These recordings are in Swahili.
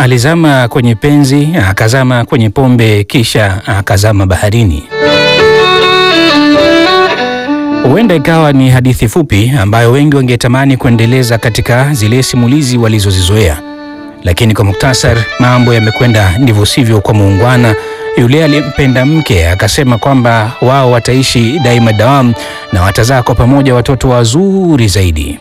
alizama kwenye penzi, akazama kwenye pombe, kisha akazama baharini. Huenda ikawa ni hadithi fupi ambayo wengi wangetamani kuendeleza katika zile simulizi walizozizoea, lakini kwa muktasar, mambo yamekwenda ndivyo sivyo kwa muungwana yule aliyempenda mke akasema kwamba wao wataishi daima dawamu na watazaa kwa pamoja watoto wazuri zaidi.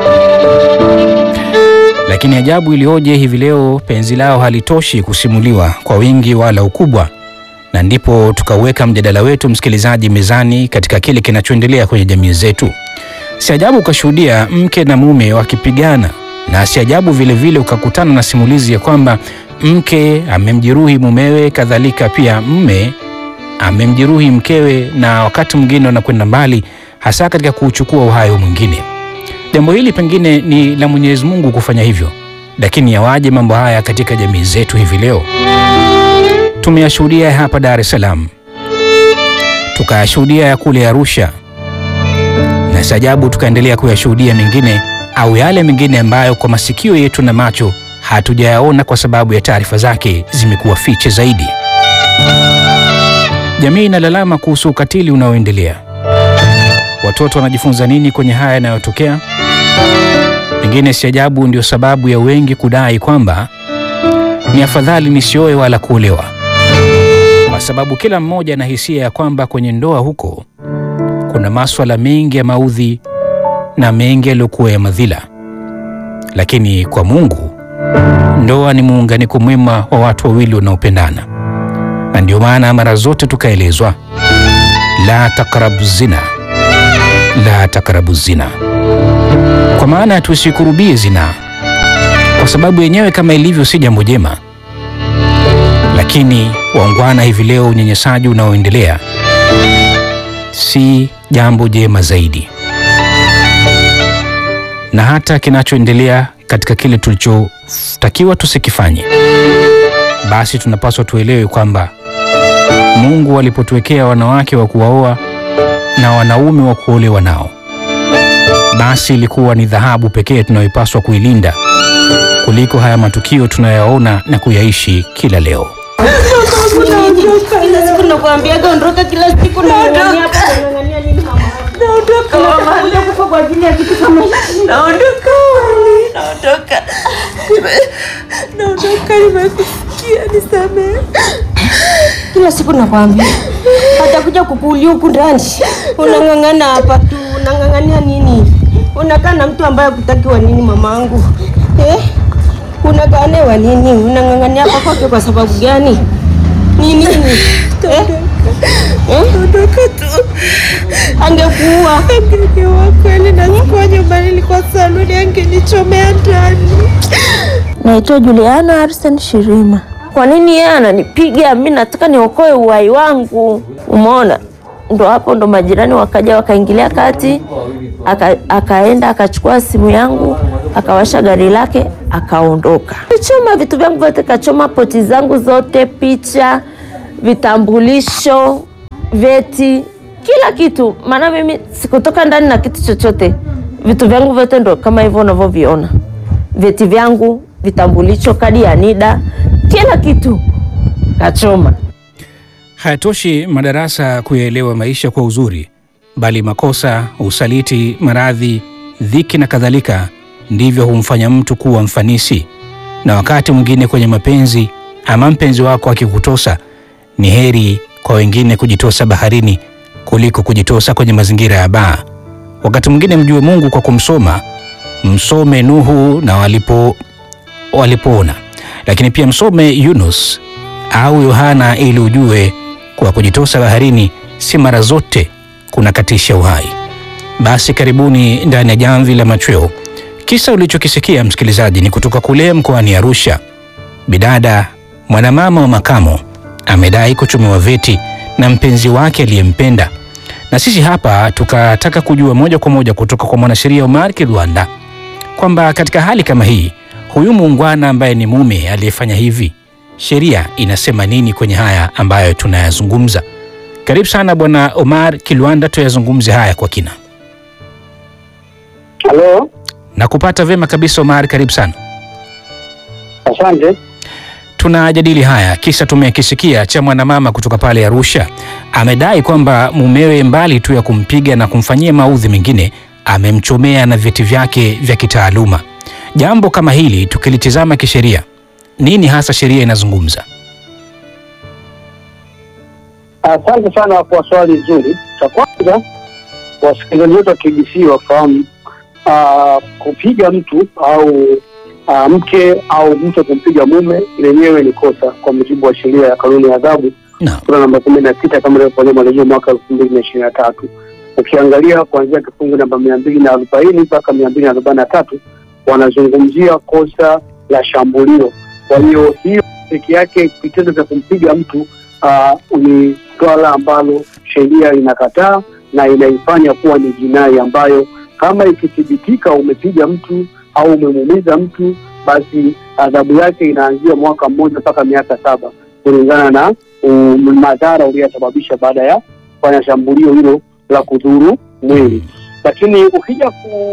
Lakini ajabu iliyoje hivi leo, penzi lao halitoshi kusimuliwa kwa wingi wala ukubwa, na ndipo tukauweka mjadala wetu, msikilizaji, mezani katika kile kinachoendelea kwenye jamii zetu. Si ajabu ukashuhudia mke na mume wakipigana, na si ajabu vilevile ukakutana na simulizi ya kwamba mke amemjeruhi mumewe, kadhalika pia mme amemjeruhi mkewe, na wakati mwingine wanakwenda mbali, hasa katika kuuchukua uhai wa mwingine. Jambo hili pengine ni la Mwenyezi Mungu kufanya hivyo, lakini yawaje mambo haya katika jamii zetu hivi leo? Tumeyashuhudia hapa Dar es Salaam, tukayashuhudia ya kule Arusha, na si ajabu tukaendelea kuyashuhudia mengine au yale mengine ambayo kwa masikio yetu na macho hatujayaona kwa sababu ya taarifa zake zimekuwa fiche zaidi. Jamii inalalama kuhusu ukatili unaoendelea. Watoto wanajifunza nini kwenye haya yanayotokea? Pengine si ajabu ndio sababu ya wengi kudai kwamba ni afadhali nisioe wala kuolewa, kwa sababu kila mmoja ana hisia ya kwamba kwenye ndoa huko kuna maswala mengi ya maudhi na mengi yaliyokuwa ya madhila, lakini kwa Mungu ndoa ni muunganiko mwema wa watu wawili wanaopendana, na ndio maana mara zote tukaelezwa la takrabu zina, la takrabu zina, kwa maana tusikurubie zina, kwa sababu yenyewe kama ilivyo si jambo jema. Lakini waungwana, hivi leo unyanyasaji unaoendelea si jambo jema zaidi, na hata kinachoendelea katika kile tulichotakiwa tusikifanye, basi tunapaswa tuelewe kwamba Mungu alipotuwekea wanawake wa kuwaoa na wanaume wa kuolewa nao, basi ilikuwa ni dhahabu pekee tunayoipaswa kuilinda kuliko haya matukio tunayoyaona na kuyaishi kila leo. Kila siku nakwambiaga ondoka, kila siku nang'ang'ania hapa, nang'ang'ania nini mama? Naondoka mama, Unakuja kufa kwa ajili ya kitu kama hiki. naondoka wali, naondoka, Nime- naondoka, nimekusikia, nisamehe. Kila siku nakwambia atakuja kukuulia huku ndani, unang'ang'ana hapa tu, unang'ang'ania nini? Unakaa na mtu ambaye hakutaki wa nini mamangu eh? Unakaa naye wa nini? Unang'ang'ania hapa kwake kwa sababu gani? Ni nini eh? Eh? Naondoka tu, Angekuua angeniua kweli, na sikuwa nyumbani, nilikuwa saluni, angenichomea ndani. Naitwa Juliana Arsen Shirima. Kwa nini yeye ananipiga? Mi nataka niokoe uhai wangu. Umeona, ndo hapo ndo majirani wakaja wakaingilia kati, aka, akaenda akachukua simu yangu akawasha gari lake akaondoka. Kachoma vitu vyangu vyote, kachoma poti zangu zote, picha, vitambulisho, vyeti, kila kitu. Maana mimi sikutoka ndani na kitu chochote. Vitu vyangu vyote ndo kama hivyo unavyoviona vyeti vyangu, vitambulisho, kadi ya NIDA, kila kitu kachoma. Hayatoshi madarasa kuyaelewa maisha kwa uzuri, bali makosa, usaliti, maradhi, dhiki na kadhalika ndivyo humfanya mtu kuwa mfanisi. Na wakati mwingine kwenye mapenzi, ama mpenzi wako akikutosa, ni heri kwa wengine kujitosa baharini kuliko kujitosa kwenye mazingira ya baa. Wakati mwingine mjue Mungu kwa kumsoma, msome Nuhu na walipo walipoona, lakini pia msome Yunus au Yohana ili ujue kwa kujitosa baharini si mara zote kunakatisha uhai. Basi karibuni ndani ya jamvi la machweo. Kisa ulichokisikia msikilizaji ni kutoka kule mkoani Arusha. Bidada mwanamama wa makamo amedai kuchomewa veti na mpenzi wake aliyempenda, na sisi hapa tukataka kujua moja kwa moja kutoka kwa mwanasheria Omar Kirwanda kwamba katika hali kama hii, huyu muungwana ambaye ni mume aliyefanya hivi, sheria inasema nini kwenye haya ambayo tunayazungumza? Karibu sana Bwana Omar Kilwanda, tuyazungumze haya kwa kina. Halo, Na kupata vyema kabisa Omar, karibu sana. asante. tunajadili haya, kisa tumekisikia cha mwanamama kutoka pale Arusha. Amedai kwamba mumewe, mbali tu ya kumpiga na kumfanyia maudhi mengine, amemchomea na vyeti vyake vya kitaaluma. Jambo kama hili tukilitizama kisheria, nini hasa sheria inazungumza? Asante sana kwa swali zuri. Cha kwanza, wasikilizaji wetu wa KBC wafahamu ah, kupiga mtu au ah, mke au mtu kumpiga mume lenyewe ni kosa kwa mujibu wa sheria ya kanuni ya adhabu Naam. sura namba kumi na sita kama ilivyofanywa marejeo mwaka elfu mbili na ishirini na tatu. Ukiangalia kuanzia kifungu namba mia mbili na arobaini mpaka mia mbili na arobaini na tatu wanazungumzia kosa la shambulio. Kwa hiyo hiyo peke yake kitendo cha kumpiga mtu ah, ni swala ambalo sheria inakataa na inaifanya kuwa ni jinai ambayo kama ikithibitika umepiga mtu au umemuumiza mtu, basi adhabu yake inaanzia mwaka mmoja mpaka miaka saba kulingana na um, madhara uliyosababisha baada ya kufanya shambulio hilo la kudhuru mwili. Lakini ukija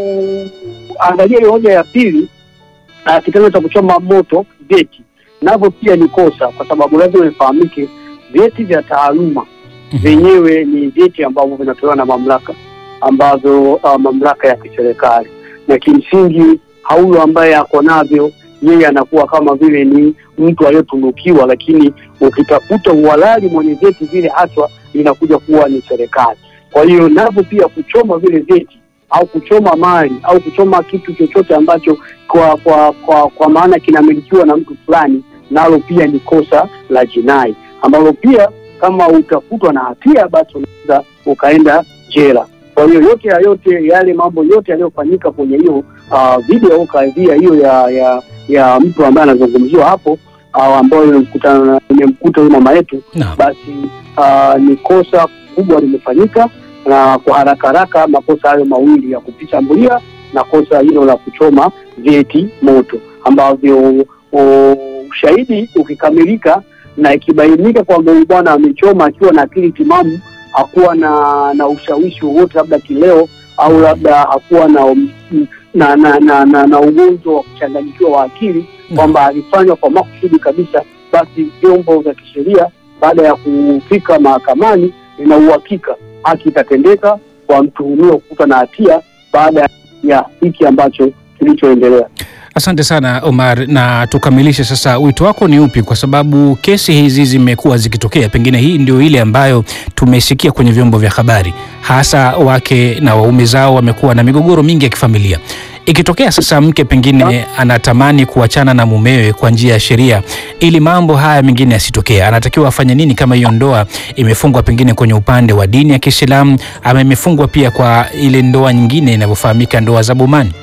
kuangalia hiyo hoja ya pili, ah, kitendo cha kuchoma moto vyeti navyo pia ni kosa, kwa sababu lazima ifahamike vyeti vya taaluma vyenyewe ni vyeti ambavyo vinatolewa na mamlaka ambazo uh, mamlaka ya kiserikali, na kimsingi hauyo ambaye ako navyo yeye anakuwa kama vile ni mtu aliyetunukiwa, lakini ukitafuta uhalali mwenye vyeti vile haswa inakuja kuwa ni serikali. Kwa hiyo navyo pia kuchoma vile vyeti au kuchoma mali au kuchoma kitu chochote ambacho kwa kwa kwa, kwa maana kinamilikiwa na mtu fulani, nalo pia ni kosa la jinai ambalo pia kama utakutwa na hatia basi unaweza ukaenda jela. Kwa hiyo yote ya yote yale mambo yote yaliyofanyika kwenye hiyo uh, video au kadhia hiyo ya ya ya mtu ambaye anazungumziwa hapo uh, ambayo imemkuta imemkuta huyu mama yetu, Naam. basi uh, ni kosa kubwa limefanyika, na kwa haraka haraka makosa hayo mawili ya kupishambulia na kosa hilo la kuchoma vyeti moto ambavyo uh, ushahidi ukikamilika na ikibainika kwamba huyu bwana amechoma akiwa na akili timamu, hakuwa na na ushawishi wowote, labda kileo au labda hakuwa na um, na na na, na, na ugonjwa wa kuchanganyikiwa wa akili kwamba alifanywa kwa makusudi kabisa, basi vyombo vya kisheria baada ya kufika mahakamani, ina uhakika haki itatendeka kwa mtuhumiwa kukutwa na hatia baada ya hiki ambacho kilichoendelea. Asante sana Omar, na tukamilishe sasa. Wito wako ni upi? Kwa sababu kesi hizi zimekuwa zikitokea, pengine hii ndio ile ambayo tumesikia kwenye vyombo vya habari, hasa wake na waume zao wamekuwa na migogoro mingi ya kifamilia. Ikitokea sasa mke pengine anatamani kuachana na mumewe kwa njia ya sheria, ili mambo haya mengine yasitokee, anatakiwa afanye nini? Kama hiyo ndoa imefungwa pengine kwenye upande wa dini ya Kiislamu ama imefungwa pia kwa ile ndoa nyingine inavyofahamika, ndoa za bomani?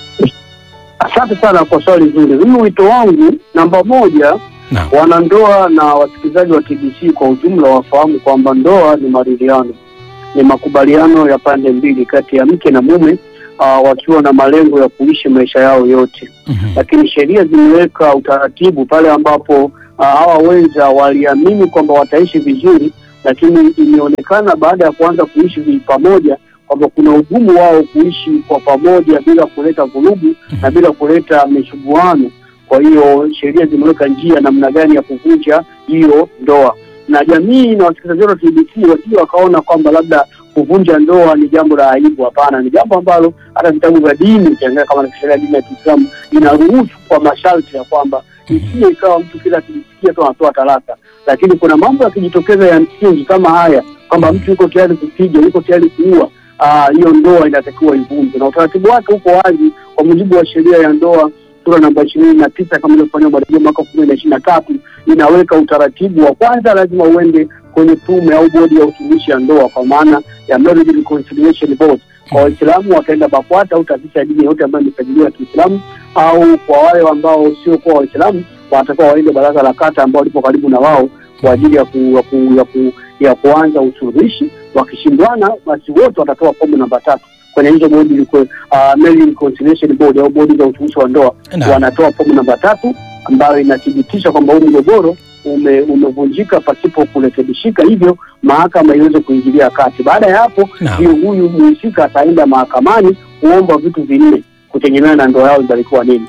Asante sana kwa swali zuri. Mimi wito wangu namba moja, Naam. wanandoa na wasikilizaji wa TBC kwa ujumla wafahamu kwamba ndoa ni maridhiano, ni makubaliano ya pande mbili kati ya mke na mume uh, wakiwa na malengo ya kuishi maisha yao yote Mhm. lakini sheria zimeweka utaratibu pale ambapo uh, hawa wenza waliamini kwamba wataishi vizuri, lakini imeonekana baada ya kuanza kuishi vi- pamoja kwamba kuna ugumu wao kuishi kwa pamoja bila kuleta vurugu na bila kuleta mishuguano. Kwa hiyo sheria zimeweka njia namna gani ya kuvunja hiyo ndoa, na jamii na wasikilizaji wetu wa TBC wasije wakaona kwamba labda kuvunja ndoa ni jambo la aibu. Hapana, ni jambo ambalo hata vitabu vya dini ukiangalia kama na sheria ya dini ya Kiislamu inaruhusu kwa masharti ya kwamba isije ikawa mtu kila akijisikia tu anatoa talaka, lakini kuna mambo yakijitokeza ya msingi kama haya kwamba mtu yuko tayari kupiga, yuko tayari kuua, ah, hiyo ndoa inatakiwa ivunjwe, na utaratibu wake uko wazi kwa mujibu wa sheria ya ndoa sura namba ishirini na tisa kama ilivyofanywa marejeo mwaka elfu mbili na ishirini na tatu inaweka utaratibu wa kwanza, lazima uende kwenye tume au bodi ya usuluhishi ya ndoa, kwa maana ya Marriage Reconciliation Board. Kwa Waislamu wataenda BAKWATA au taasisi ya dini yote ambayo imesajiliwa ya Kiislamu, au kwa wale ambao sio kuwa Waislamu wanatakiwa waende baraza la kata ambao lipo karibu na wao kwa ajili ya, ku, ya, ku, ya, ku, ya kuanza usuluhishi. Wakishindwana, basi wote watatoa fomu namba tatu kwenye hizo bodi liko uh, Marriage Reconciliation Board au bodi za usuluhishi wa ndoa Naam. wanatoa fomu namba tatu ambayo inathibitisha kwamba huu mgogoro ume, umevunjika pasipo kurekebishika, hivyo mahakama iweze kuingilia kati. Baada ya hapo Naam. ndio huyu mhusika ataenda mahakamani kuomba vitu vinne kutegemea na ndoa yao ibarikiwa nini.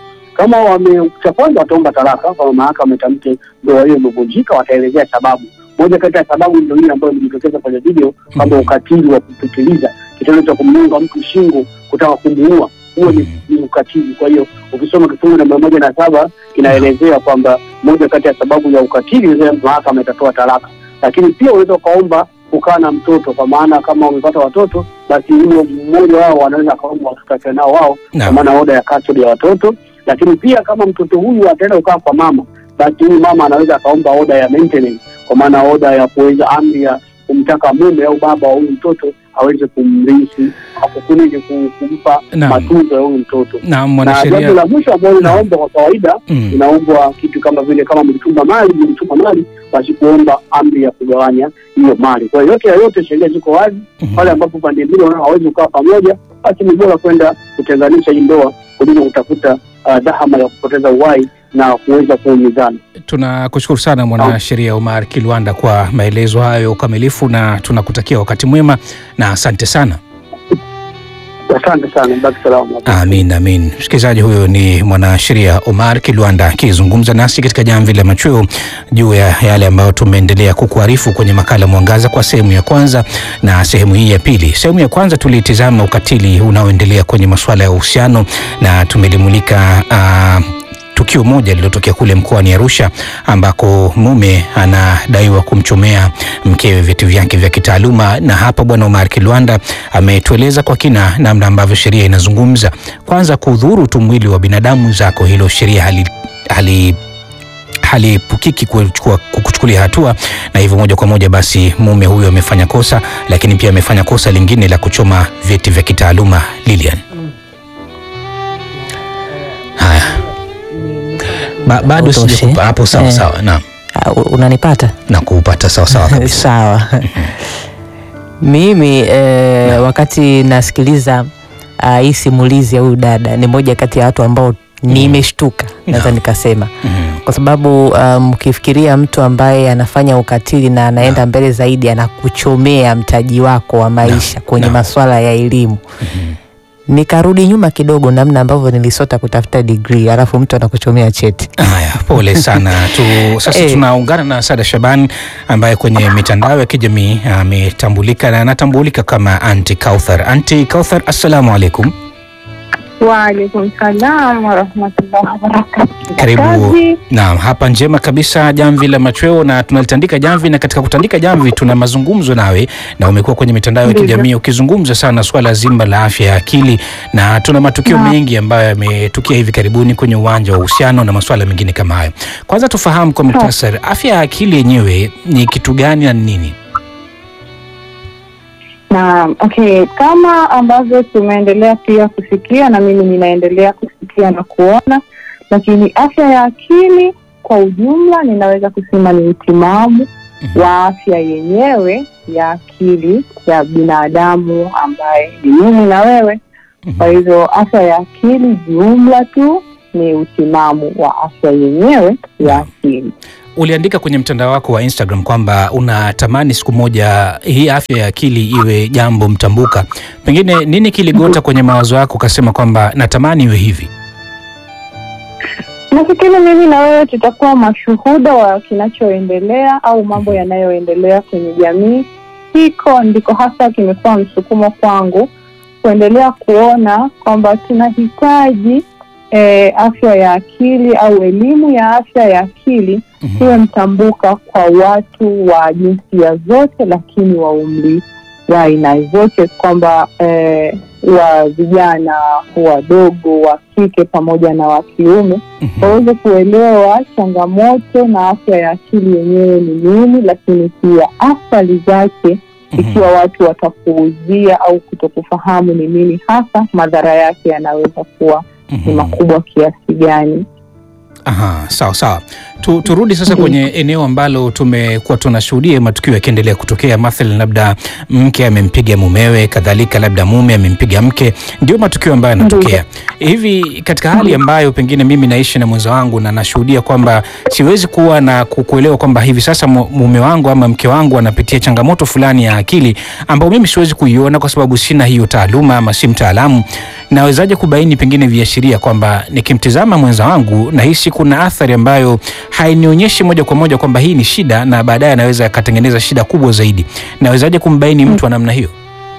Kama wame cha kwanza wataomba talaka, kama mahakama itamke ndoa hiyo imevunjika, wataelezea sababu. Moja kati ya sababu ndio hii ambayo ilijitokeza kwenye video kwamba Mhm. ukatili wa kupitiliza, kitendo cha kumnyonga mtu shingo kutaka kumuua, huo ni, ni ukatili. Kwa hiyo ukisoma kifungu namba moja na saba kinaelezea kwamba moja kati ya sababu ya ukatili ile mahakama itatoa talaka, lakini pia unaweza ukaomba kukaa na mtoto, kwa maana kama wamepata watoto, basi huyo mmoja wao wanaweza akaomba watoto akiwa nao wao, kwa Naam. maana oda ya custody ya watoto. Lakini pia kama mtoto huyu ataenda kukaa kwa mama, basi huyu mama anaweza akaomba oda ya maintenance, kwa maana oda ya kuweza amri ya kumtaka mume au baba wa huyu mtoto aweze kumrithi au kunini ku- kumpa Naam. matunzo ya huyu mtoto Naam, na jambo mwanasheria. la mwisho ambalo linaomba kwa kawaida Mm. inaombwa kitu kama vile kama mlichumba mali mlichumba mali basi kuomba amri ya kugawanya hiyo mali kwa hiyo yote ya yote sheria ziko wazi Mhm. pale ambapo pande mbili wanaona hawezi kukaa pamoja basi ni bora kwenda kutenganisha hii ndoa kuliko kutafuta uh, dhahama ya kupoteza uhai na kuweza kuumizana Tunakushukuru sana mwanasheria Omar Kilwanda kwa maelezo hayo ya ukamilifu, na tunakutakia wakati mwema na asante sana. asante sana baki salama Amin, amin. Msikilizaji, huyo ni mwanasheria Omar Kilwanda akizungumza nasi katika jamvi la machweo juu ya yale ambayo tumeendelea kukuarifu kwenye makala Mwangaza kwa sehemu ya kwanza na sehemu hii ya pili. Sehemu ya kwanza tulitizama ukatili unaoendelea kwenye masuala ya uhusiano na tumelimulika uh, tukio moja lililotokea kule mkoani Arusha ambako mume anadaiwa kumchomea mkewe vyeti vyake vya kitaaluma, na hapa Bwana Omar Kilwanda ametueleza kwa kina namna ambavyo sheria inazungumza. Kwanza, kudhuru tu mwili wa binadamu zako, hilo sheria hali, hali haliepukiki kuchukua- kukuchukulia hatua, na hivyo moja kwa moja basi mume huyo amefanya kosa, lakini pia amefanya kosa lingine la kuchoma vyeti vya kitaaluma. Lilian, haya ba, bado Utoshe. sijakupa hapo. Sawa Eh. sawa, naam, Ah, u- unanipata na kuupata sawa sawa kabisa. sawa mimi eh, wakati nasikiliza ah, hii simulizi ya huyu dada ni moja kati ya watu ambao nimeshtuka naweza Naam. nikasema Mhm. kwa sababu mkifikiria mtu ambaye anafanya ukatili na anaenda mbele zaidi anakuchomea mtaji wako wa maisha kwenye Naam. masuala ya elimu Mhm. nikarudi nyuma kidogo namna ambavyo nilisota kutafuta digrii alafu mtu anakuchomea cheti Haya, pole sana tu. Sasa Eh. tunaungana na Sada Shaban ambaye kwenye mitandao ya kijamii ametambulika na anatambulika kama Anti Kauthar. Anti Kauthar, assalamu alaikum. Waalaikum salam warahmatullahi wabarakatuh. Karibu. Kazi. Naam, hapa njema kabisa, jamvi la machweo, na tunalitandika jamvi, na katika kutandika jamvi tuna mazungumzo nawe, na umekuwa kwenye mitandao ya Ndivyo. kijamii ukizungumza sana swala zima la afya ya akili, na tuna matukio Naam. mengi ambayo yametukia hivi karibuni kwenye uwanja wa uhusiano na masuala mengine kama hayo. Kwanza tufahamu kwa muhtasari, afya ya akili yenyewe ni kitu gani na ni nini? Naam, okay, kama ambavyo tumeendelea pia kusikia na mimi ninaendelea kusikia na kuona, lakini afya ya akili kwa ujumla ninaweza kusema ni utimamu Mhm. wa afya yenyewe ya akili ya binadamu ambaye ni mimi na wewe. Kwa Mhm. hivyo afya ya akili jumla tu ni utimamu wa afya yenyewe ya akili. Uliandika kwenye mtandao wako wa Instagram kwamba unatamani siku moja hii afya ya akili iwe jambo mtambuka. Pengine nini kiligota kwenye mawazo yako ukasema kwamba natamani iwe hivi? Nafikiri mimi na wewe tutakuwa mashuhuda wa kinachoendelea au mambo yanayoendelea kwenye jamii. Hiko ndiko hasa kimekuwa msukumo kwangu kuendelea kuona kwamba tunahitaji eh, afya ya akili au elimu ya afya ya akili Mhm. iwe mtambuka kwa watu wa jinsia zote, lakini wa umri wa aina zote, kwamba eh, wa vijana wadogo, wa kike pamoja na wa kiume Mhm. waweze kuelewa changamoto na afya ya akili yenyewe ni nini, lakini pia athari zake ikiwa watu watapuuzia au kutokufahamu ni nini hasa, madhara yake yanaweza kuwa ni Mhm. makubwa kiasi gani. Aha, sawa sawa. Tu, turudi sasa kwenye eneo ambalo tumekuwa tunashuhudia matukio yakiendelea kutokea, mathalan labda mke amempiga mumewe, kadhalika labda mume amempiga mke, ndio matukio ambayo yanatokea hivi katika hali ambayo pengine mimi naishi na mwenza wangu na nashuhudia kwamba siwezi kuwa na ku- kuelewa kwamba hivi sasa mu- mume wangu ama mke wangu anapitia changamoto fulani ya akili ambayo mimi siwezi kuiona kwa sababu sina hiyo taaluma ama si mtaalamu. Nawezaje kubaini pengine viashiria kwamba nikimtizama mwenza wangu nahisi kuna athari ambayo hainionyeshi moja kwa moja kwamba hii ni shida na baadaye anaweza akatengeneza shida kubwa zaidi. Nawezaje kumbaini mtu wa namna hiyo?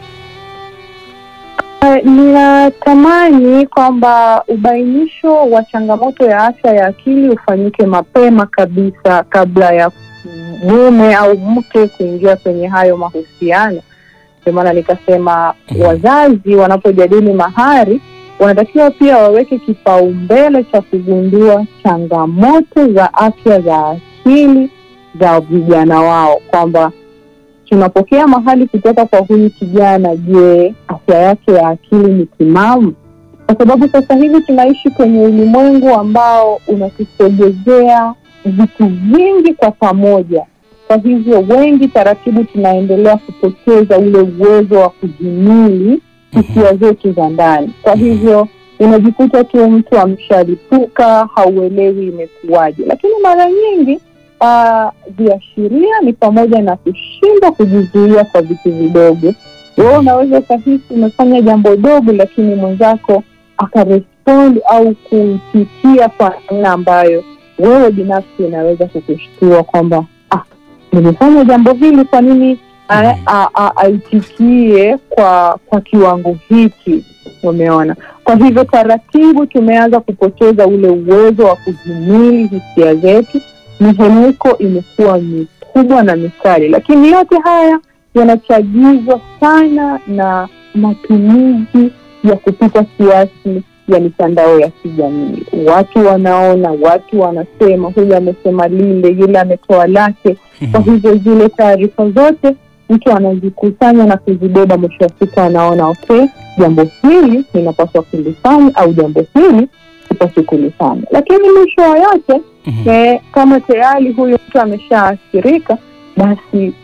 Eh, Ninatamani kwamba ubainisho wa changamoto ya afya ya akili ufanyike mapema kabisa kabla ya mume au mke kuingia kwenye hayo mahusiano. Ndio maana nikasema Mhm. wazazi wanapojadili mahari wanatakiwa pia waweke kipaumbele cha kugundua changamoto za afya za akili za vijana wao kwamba tunapokea mahali kutoka kwa huyu kijana, je, afya yake ya akili ni timamu? Kwa sababu sasa hivi tunaishi kwenye ulimwengu ambao unatusogezea vitu vingi kwa pamoja. Kwa hivyo wengi taratibu tunaendelea kupoteza ule uwezo wa kujimili hisia zetu za ndani. Kwa hivyo unajikuta tu mtu ameshalipuka, hauelewi imekuwaje. Lakini mara nyingi ah, viashiria ni pamoja na kushindwa kujizuia kwa vitu vidogo. Wewe unaweza ukahisi umefanya jambo dogo, lakini mwenzako akarespond au kuitikia kwa namna ambayo wewe binafsi inaweza kukushtua kwamba ah, nimefanya jambo hili, kwa nini a- a- a- aitikie kwa kwa kiwango hiki? Umeona? Kwa hivyo taratibu tumeanza kupoteza ule uwezo wa kujimili hisia zetu. Mihemko imekuwa mikubwa na mikali, lakini yote haya yanachagizwa sana na matumizi ya kupita kiasi ya mitandao ya kijamii. Watu wanaona, watu wanasema, huyu amesema lile, yule ametoa lake. Kwa hivyo zile taarifa zote mtu anazikusanya na kuzibeba, mwisho wa siku anaona okay, jambo hili ninapaswa kulifanya au jambo hili sipaswi kulifanya. Lakini mwisho wa yote Mhm. eh, kama tayari huyu mtu ameshaathirika, basi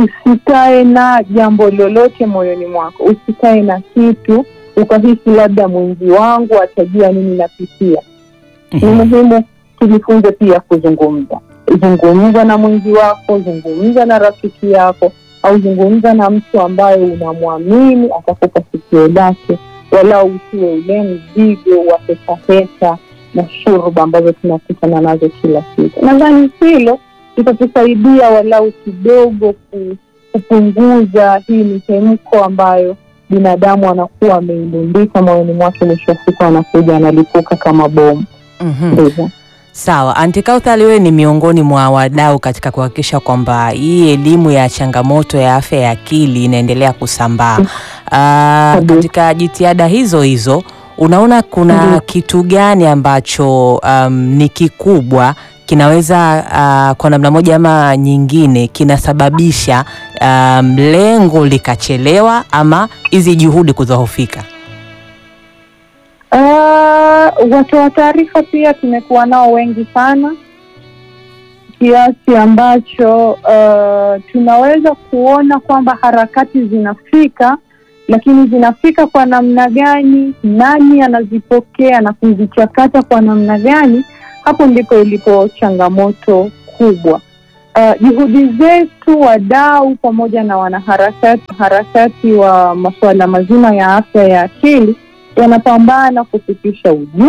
usikae na jambo lolote moyoni mwako, usikae na kitu ukahisi labda mwenzi wangu atajua nini napitia. Ni Mhm. muhimu tujifunze pia kuzungumza. Zungumza na mwenzi wako, zungumza na rafiki yako, au zungumza na mtu ambaye unamwamini atakupa sikio lake, walau usiwe ule mzigo wa petapeta na shurba ambazo tunakutana nazo kila siku. Nadhani hilo litatusaidia walau kidogo ku- kupunguza hii mihemko ambayo binadamu anakuwa ameilundika moyoni mwake, mwisho wa siku anakuja analipuka kama bomu. Mhm. Ndivyo. Sawa, Aunty Kauthar, wewe ni miongoni mwa wadau katika kuhakikisha kwamba hii elimu ya changamoto ya afya ya akili inaendelea kusambaa. Ah, Kabisa. katika jitihada hizo hizo unaona kuna Ndiyo. kitu gani ambacho um, ni kikubwa kinaweza uh, kwa namna moja ama nyingine kinasababisha um, lengo likachelewa ama hizi juhudi kudhoofika? Uh, watoa taarifa pia tumekuwa nao wengi sana kiasi ambacho uh, tunaweza kuona kwamba harakati zinafika, lakini zinafika kwa namna gani, nani anazipokea na kuzichakata kwa namna gani, hapo ndipo ilipo changamoto kubwa. Uh, juhudi zetu wadau pamoja na wanaharakati harakati wa masuala mazima ya afya ya akili yanapambana kufikisha ujumbe